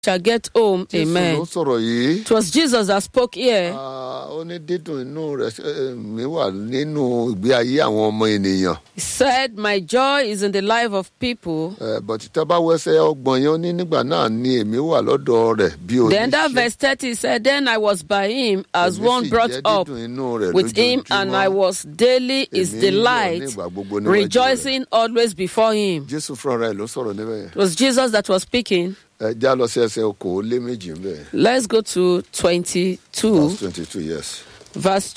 shall get home. jésù Amen. ló sọ̀rọ̀ yìí. It was Jesus that spoke here. Ah, ó ní dídùn inú rẹ̀ eh, mi wà nínú ìgbé ayé àwọn ọmọ ènìyàn. He said, My joy is in the life of people. Eh, bọ̀tí tá a bá wẹ́sẹ̀ ọgbọ̀n yẹn ó ní nígbà náà ni èmi wà lọ́dọ̀ rẹ̀ bí Then that oníṣẹ́. verse 30 said, Then I was by him as Èmi one sì brought jẹ́ up dídùn inú rẹ̀ with him, and lójoojúmọ́. I was daily his Èmi ń yọ̀ delight, nígbà gbogbo níwájú rẹ̀. rejoicing always before him. jésù fúnra rẹ̀ ló sọ̀rọ̀ níbẹ̀ yẹn. It was Jesus that was speaking. ẹ já lọ sí ẹsẹ̀ okòó lé méjì ń bẹ̀. Let's go to 22, verse twenty two yes. verse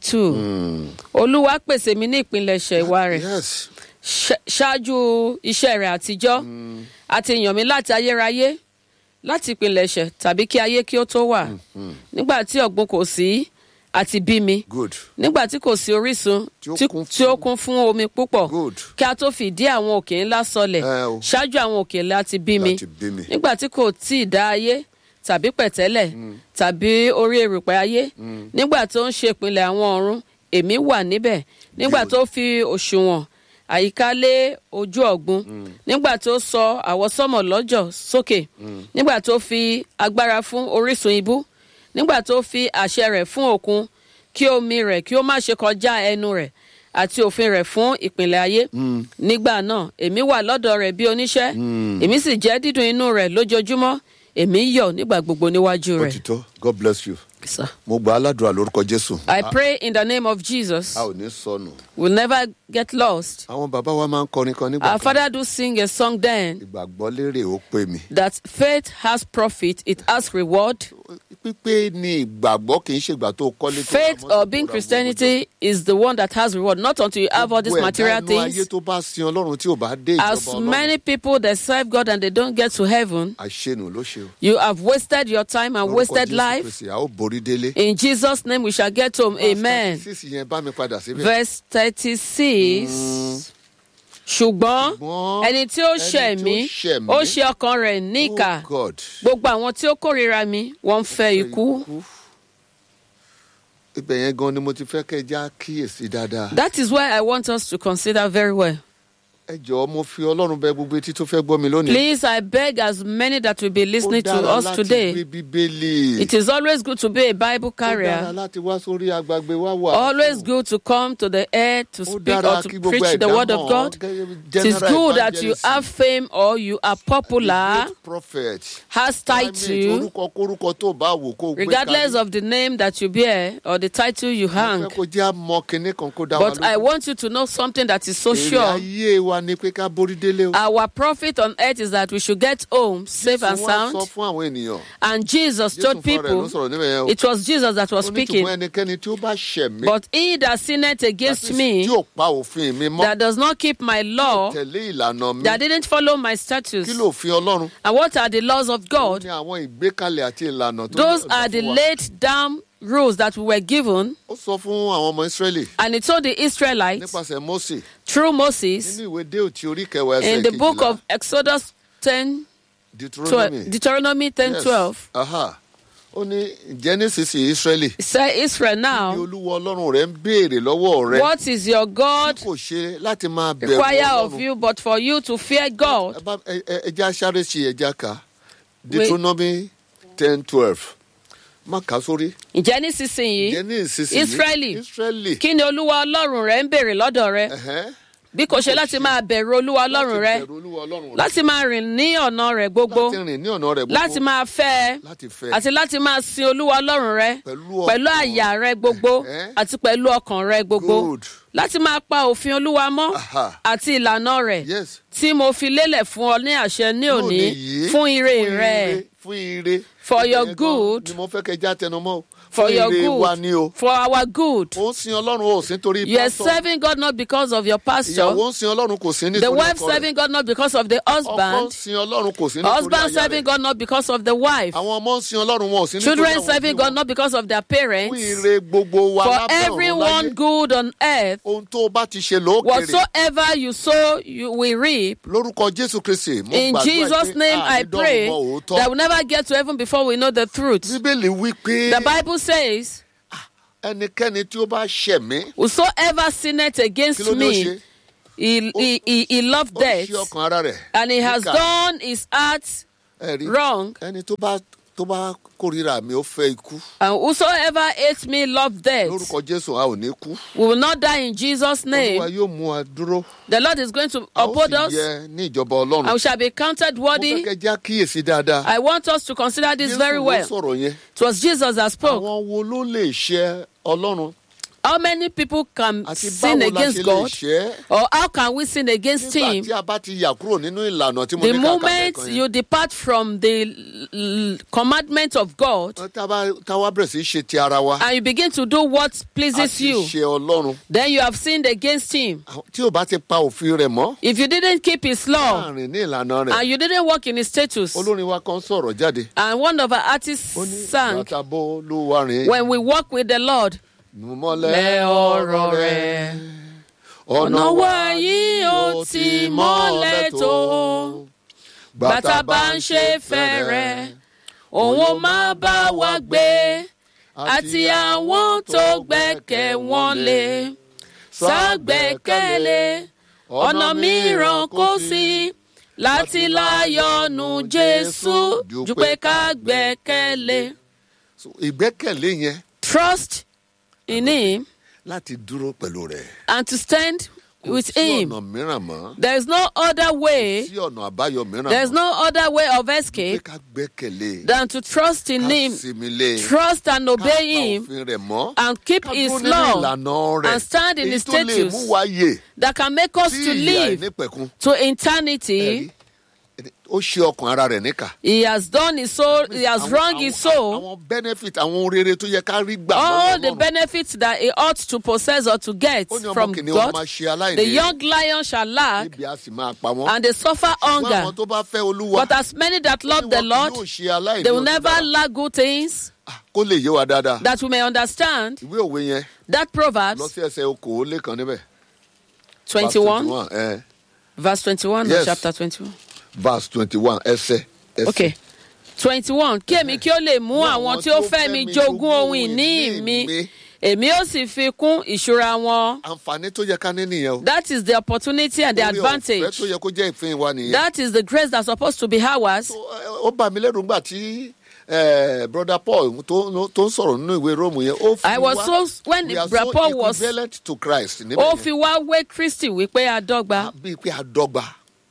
22. Olúwa pèsè mi ní ìpilẹ̀ṣẹ̀ ìwà rẹ̀. yes. Ṣá- ṣáájú iṣẹ́ rẹ̀ àtijọ́ àti yàn mí láti ayérayé láti ìpilẹ̀ṣẹ̀ tàbí kí ayé kí ó tó wà nígbà tí ọ̀gbun kò sí àti bí mi good. nígbà tí kò sí orísun Tí ó tí kún tí ó kún fún omi púpọ̀ Good. kí a tó fìdí àwọn òkè ńlá sọlẹ̀ Ẹ o. ṣáájú àwọn òkè ńlá ti bí mi Láti bí mi. nígbà tí kò tí ì dá ayé tàbí pẹ̀tẹ́lẹ̀ tàbí orí erùpẹ̀ ayé nígbà tó ń ṣe ìpìlẹ̀ àwọn ọ̀run èmi wà níbẹ̀ nígbà tó fi òṣùwọ̀n àyíká lé ojú ọ̀gbun nígbà tó sọ àwọsánmọ̀ lọ́jọ̀ sókè nígbà tó fi agbára fún orísun ibú nígbà tó fi àṣẹ rẹ̀ fún òkun kí omi rẹ̀ kí ó má ṣe kọjá ẹnu rẹ̀ àti òfin rẹ̀ fún ìpìlẹ̀ ayé nígbà náà èmi wà lọ́dọ̀ rẹ̀ bí oníṣẹ́ èmi sì jẹ́ dídùn inú rẹ̀ lójoojúmọ́ èmi yọ̀ nígbà gbogbo níwájú rẹ̀. òtítọ́ god bless you. Sir. mo gba aládùúrà lórúkọ jésù. I pray in the name of Jesus. a ò ní sọnù. We'll never get lost. àwọn bàbá wa máa ń kọrin kan nígbà Our kan. father do sing a song then ìgbàgbọ́ lérè ó pè mí. that faith has profit, it has reward. pípé ni ìgbàgbọ́ kì í ṣe ìgbà tó kọ́lé tó ra Faith mọ́tò or tó being ra Christianity is the one that has reward, not until you have all these gbogbo ẹ̀dá material inú ayé things. tó bá sin ọlọ́run tí ò bá dé As ìjọba many ọlọ́run people that serve God and they don't get to heaven, àṣenù ló ṣe o. you have wasted your time and Lórúkọ wasted Jésù life. Kristi, a ó borí délé. In Jesus' name we shall get home. Amen. sísì yẹn bá mi padà síbẹ̀. Verse 36. ṣùgbọ́n Ṣùgbọ́n ẹni tí ó ẹni ṣẹ̀ tí ó mí ṣẹ̀ mí, ó ṣe ọkàn rẹ̀ níkà Oh God. gbogbo àwọn tí ó kórìíra mi wọ́n ń fẹ́ ikú. ibẹ̀ yẹn gan ni mo ti fẹ́ kẹ́ ẹ já kíyèsí dáadáa. That is why I want us to consider very well. ẹ jọ̀ọ́ mo fi ọlọ́run bẹ gbogbo etí tó fẹ́ gbọ́ mi lónìí. Please, I beg as many that will be listening to ó dára us láti today. gbé bíbélì. It is always good to be a Bible ó dára carrier. láti wá sórí agbègbè wá wà. Always good to come to the air to Ó speak dára or kí to gbogbo preach the ẹ̀dá word of mọ̀ God. gẹ́gẹ́ bí It is general good that you evangelist, have fame or you are popular, great prophet. has Primate, title, orúkọ kórúkọ tó bá wò kó gbé regardless kalẹ̀. of the name that you bear or the title you Mo hang. fẹ́ kó jẹ́ àmọ́ kinní kan kó dá wa But I lójú. want you to know something that is so Èrè sure. ayé wa ni pé ká borí délé o. Our profit on earth is that we should get home safe and Jésù wá sọ sound. fún àwọn ènìyàn. And Jesus Jésù told fúnra rẹ̀ ló people, sọ̀rọ̀ níbẹ̀ yẹn o. it was Jesus that was Ó ní speaking. ṣùgbọ́n ẹnikẹ́ni tí ó bá ṣẹ̀ mí. But he that sinneth against that is, me, tí ò pa òfin mi mọ́. that does not keep my law, tẹ̀lé ìlànà mi. that didn't follow my statutes. kí ló fi ọlọ́run. And what are the laws of ó God? ní àwọn ìgbékalẹ̀ àti ìlànà tó Those ní ọ̀dà are the fún wa. laid down rules that we were given. ó sọ fún àwọn ọmọ israẹli And he told the Israelites nípasẹ̀ mose through Moses nínú ìwé déòtí orí kẹwàá ẹsẹ̀ in the book kejìlá of Exodus 10, 12, deuteronomy Deuteronomy 10 Yes. 12. Aha. ó ní ǹjẹ́ nísinsìnyí israẹli He said, Israel ní now, olúwa ọlọ́run rẹ̀ ń béèrè lọ́wọ́ rẹ̀ what is your God kò ṣe láti máa bẹ̀rù require of ọlọ́run you but for you to fear God? Ẹ bá- ẹ- ẹ- ẹja sáré sí ẹja ká deuteronomy ten twelve má kà á sórí Ǹjẹ́ nísinsìnyí, ǹjẹ́ ní ìsinsìnyí Israẹli. israẹli kí ni Olúwa Ọlọ́run rẹ ń béèrè lọ́dọ̀ rẹ? ẹ̀hẹ́n. Bí kò ṣe láti máa bẹ̀rù Olúwa Ọlọ́run rẹ, láti bẹ̀rù Olúwa Ọlọ́run rẹ. láti máa rìn ní ọ̀nà rẹ̀ gbogbo, láti rìn ní ọ̀nà rẹ̀ gbogbo láti máa fẹ́ ẹ, láti fẹ́ àti láti máa sin Olúwa Ọlọ́run rẹ Pẹ̀lú pẹ̀lú ọkàn. àyà rẹ gbogbo Ẹ̀hẹ́. àti pẹ̀lú ọkàn rẹ gbogbo. Good. Láti máa pa òfin Olúwa mọ́ Aha. àti ìlànà rẹ̀ yes tí mo fi lélẹ̀ fún ọ ní àṣẹ ní òní yìí, fún ire fún rẹ. fún ire For Ibẹ̀ your yẹn gan good. ni mo fẹ́ kẹ́ já tẹnumọ́ o. For fún your ire wa good, ni o for our good. ó ń sin ọlọ́run ó sì ń torí You are pásítọ̀ serving God not because of your pastor. ìyàwó ń sin ọlọ́run kò sí nítorí The wife ọkọ rẹ̀ serving God not because of the ọkọ ń husband. sin ọlọ́run kò sí nítorí Husband aya serving rẹ̀ God not because of the wife. àwọn ọmọ ń sin ọlọ́run wọn ò sí nítorí Children àwọn serving òbí God wọn. not because of their fún parents. ire gbogbo wa For lábẹ́ ọ̀run everyone láyé good on earth, ohun tó o bá ti ṣe lókèrè whatsoever you sow, you will reap. lórúkọ jésù kristi mo In gbàdúrà Jesus' pé name, I àìdọ́rùn pray mọ òótọ́. that we'll never get to heaven before we know the truth. bíbélì wí pé The Bible says, ẹnikẹ́ni tí ó bá ṣẹ̀ mí Whosoever sinneth kí against ló ní ó ṣe me, he, he, he, he loved ó death, ṣe ọkàn ara rẹ̀ and he has níkà. done his heart ẹ rí wrong. ẹni tó bá tó bá kórìíra mi ó fẹ́ ikú And whosoever hates me love death. lórúkọ jésù a ò ní kú We will not die in Jesus' olúwa name. yóò mú wa dúró The Lord is going to a ó uphold sì us yẹ ní ìjọba ọlọ́run and we shall be counted mo worthy. fẹ́ kẹ́ já kíyèsí dáadáa I want us to consider this Jésù very ló well. sọ̀rọ̀ yẹn It was Jesus that spoke. àwọn wo ló lè ṣe ọlọ́run How many people can àti sin báwo la ṣe against lè God? ṣe é Or how can we sin against nígbà Him? tí a bá ti yà kúrò nínú ìlànà tí mo The ní kàkà moment lẹ́ẹ̀kan you yẹn depart from the l- l- commandment of God tá a bá tá a wá bẹ̀rẹ̀ sí í ṣe ti ara wa and you begin to do what a pleases ti you, ṣe ọlọ́run then you have sinned against Him. tí ò bá ti pa òfin rẹ̀ mọ́ If you didn't keep His law láàrin ní ìlànà rẹ̀ and you didn't walk in His status, olórin wa kan sọ̀rọ̀ jáde and one of our artists ó ní sang, bàtà bó ló wà rìn When we walk with the Lord, mọ́lẹ̀ lẹ ọ̀rọ̀ rẹ̀. ọ̀nà wa yìí ó ti mọ́lẹ̀ tó. Bàtà bá ń ṣe fẹ́rẹ̀, òun ó máa bá wa gbé. Àti àwọn tó gbẹ́kẹ̀ wọn lé. Ságbẹ́kẹ̀lé, ọ̀nà mìíràn kò sí. Láti láyọ̀nù Jésù, jù pé ká gbẹ́kẹ̀lé. So, ìgbẹ́kẹ̀lé yẹn Trust in Him láti dúró pẹ̀lú rẹ̀ and to stand with sí Him. ọ̀nà mìíràn mọ́ There is no other way. sí ọ̀nà àbáyọ mìíràn There's mọ́ no other way of pé escape ká gbẹ́kẹ̀lé than to trust in ká Him, sinmi lé trust and ká obey pa Him, òfin rẹ̀ mọ́ and keep ká His dúró nínú law ìlànà rẹ̀ and stand in èyí His tó lè mú status wa yè that can make us sí to ìyà live ìnípẹ̀kun to eternity. ó ṣe ọkàn ara rẹ̀ níkà. He has done his soul, he has Àwọn- wronged his àwọn- soul. àwọn benefit àwọn ohun rere tó yẹ ká rí gbà All lọ́wọ́ the Ọlọ́run. benefits that he ought to possess or to get ó ní ọmọ from kìnìún wọn God, máa ṣe aláìní the young lion shall lack níbi a sì máa pa wọ́n. and they suffer Ṣùgbọ́n hunger. àwọn tó bá fẹ́ olúwa But as many that ó ní love the wọn kì Lord, yóò ṣe aláìní they will ohun never dára. lack good things Ah, kó lè yé wa dáadáa. that we may understand ìwé òwe yẹn that lọ Proverbs sí ẹsẹ̀ okòólé kan níbẹ̀. 21, Verse 21, eh, verse 21, or Yes. chapter 21. verse twenty one ẹsẹ̀. ẹsẹ̀. Okay. 21. Kí èmi kí ó lè mú àwọn tí ó fẹ́ mi jogún ohun ìní mi, èmi ó sì fi kún ìṣúra wọn. àǹfààní tó yẹ ká ní nìyẹn o. That is the opportunity and the Orí ọ̀fẹ́ advantage. tó yẹ kó jẹ́ ìpín wa nìyẹn. That is the grace that's supposed to be ours. Ó- ó bà mí lẹ́rù ńgbà tí eh, brother paul tó tó ń sọ̀rọ̀ nínú ìwé róòmù yẹn. ó fi I was wá- so when we are Brother so Paul was equivalent to christ níbẹ̀ ó yẹn. fi wá wé Kristi wípé àdọ́gba. bíi pé a dọ́gba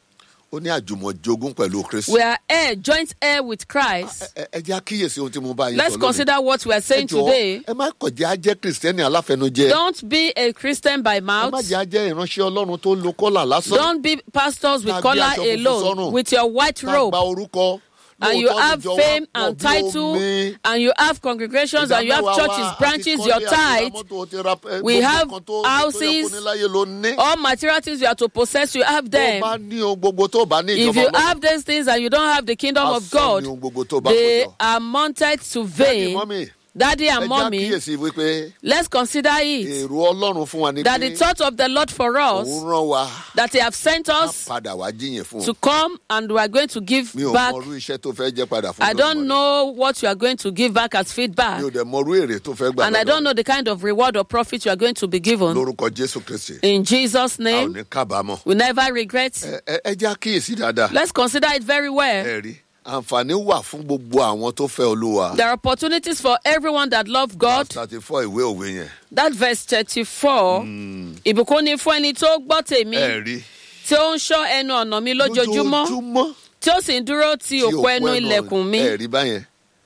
ó ní àjùmọ̀jogún pẹ̀lú kristi. We are heir, joint heir with Christ. ẹ ẹ jẹ́ àkíyèsí ohun tí mo bá yín Let's sọ lónìí. consider what we are Ẹ saying jọ̀ọ́, today. ẹ má kọjá jẹ́ kìrìsìtẹ́nì aláfẹnujẹ. Don't be a Christian by ẹ má mouth. jẹ́ jẹ́ ìránṣẹ́ ọlọ́run tó lo kọ́là lásán. Don't be pastors with Tàbí collar aṣọ funfun alone, sọ́rùn. with your white Tá a robe. gba orúkọ. and you Lóòótọ́ have níjọ wa fame pọ̀ and bí title omi. and you have congregations and you have Ìdámẹ́wàá churches wa, branches àti your kọ́lé, àti ra tithe mọ́tò, ó ti ra, eh, We gbogbo have nǹkan tó- tó yẹ kó houses. ní láyé ló ní. all material things you are to possess you have tó them bá ní ohun gbogbo tó bá ní if ìjọba you Ọlọ́run, have these things and you don't have the kingdom of asán god ni ohun gbogbo tó bá they kó jọ. are mounted to Daddy, vain mommy, daddy ẹ and jẹ́ mommy àkíyèsí wípé let's consider it èrò ọlọ́run fún wa ni that the pé thought of the lord for us òun rán wa that he have sent á us padà wá jíyìn fún to un. come and we are going to give mi ò back mọrú iṣẹ́ tó fẹ́ jẹ́ padà fún i don't Olódùmarè. know what you are going to give back as feedback mi ò dẹ̀ mọrú èrè tó fẹ́ gbà and i lọ́dọ̀ don't know the kind of reward or profit you are going to be given lórúkọ jésù kristi in jesus a ò name ní kábàámọ̀. we never regret Ẹ- ẹ ẹ jẹ́ àkíyèsí dáadáa. let's consider it very well ẹ rí àǹfààní wà fún gbogbo àwọn tó fẹ́ olúwa. there are opportunities for everyone that love god thirty four ìwé òwe yẹn. that verse thirty-four ìbùkún ni fún ẹni tó gbọ́ tèmi ẹ rí tí ó ń ṣọ́ ẹnu ọ̀nà mi lójoojúmọ́ lójoojúmọ́ tí ó sì ń dúró ti tí òpó ẹnu òpó ilẹ̀kùn mi ẹ rí báyẹn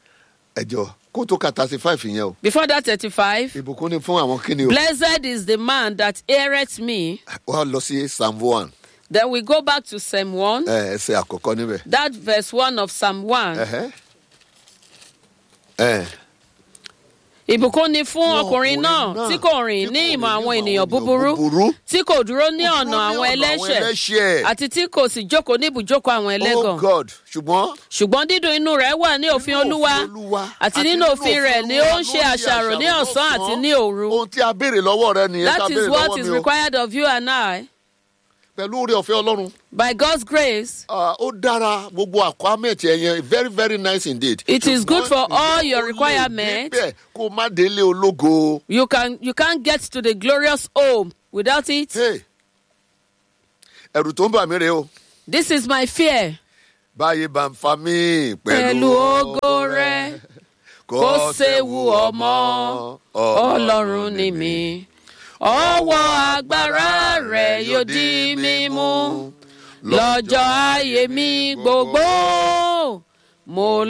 ẹjọ kó tó ka thirty five yẹn o. before that thirty-five ìbùkún ni fún àwọn kíni o. blessed is the man that heareth me wọ́n lọ sí psalm one then we go back to psalm one ẹ ẹsẹ̀ àkọ́kọ́ níbẹ̀. that verse one of psalm one Ẹhẹ́. ẹ ìbùkún ni fún Fún ọkùnrin náà tí kò rìn ní ìmọ̀ àwọn ènìyàn búburú tí kò dúró ní ọ̀nà àwọn ẹlẹ́ṣẹ̀ ẹlẹ́ṣẹ̀. àti tí kò sì jókòó ní ibùjókòó àwọn oh ẹlẹ́gàn god ṣùgbọ́n. ṣùgbọ́n dídùn inú rẹ̀ wà ní òfin olúwa àti nínú òfin rẹ̀ ni ó ń ṣe àṣàrò ní ọ̀sán àti ní òru ohun tí a béèrè lọ́wọ́ rẹ nìyẹn tá a that is béèrè what lọ́wọ́ is mi o required of you and I pẹ̀lú oore ọ̀fẹ́ ọlọ́run by God's grace ah, ó dára gbogbo àkọ́mẹ̀tì ẹ̀yẹn very very nice indeed. It is good for Ṣùgbọ́n all your ìyẹn ò lè requirements. débẹ̀ kó o má délé ológo. you can you can't get to the glorious home without it Hey, ẹ̀rù tó ń bà mí rèé o this is my fear báyé bá ń fa mí pẹ̀lú ògo rẹ kó séwu ọmọ ọlọ́run ni mi ọwọ́ agbára rẹ yóò di mímú lọ́jọ́ ayé mi gbogbo mo